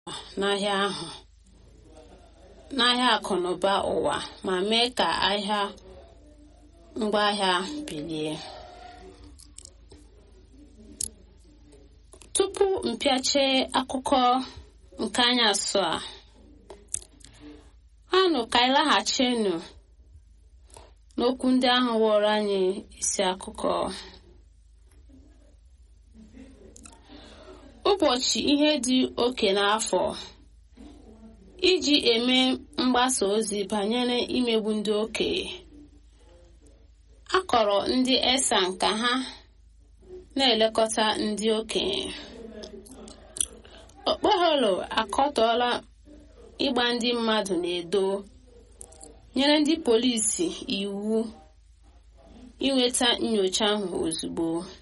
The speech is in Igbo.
n'ahịa ahụ n'ahịa akụnụba ụwa ma mee ka ahịa ngwaahịa bilie tupu mpịache akụkọ nke anyasụ a anụ ka anyị laghachinu n'okwu ndị ahụ wụrụ anyị isi akụkọ ụbọchị ihe dị oke n'afọ iji eme mgbasa ozi banyere imegbu ndị okenye akọrọ ndị esan ka ha na-elekọta ndị okenye okpoholo akọtọọla ịgba ndị mmadụ na-edo nyere ndị polisi iwu inweta nyocha ahụ ozugbo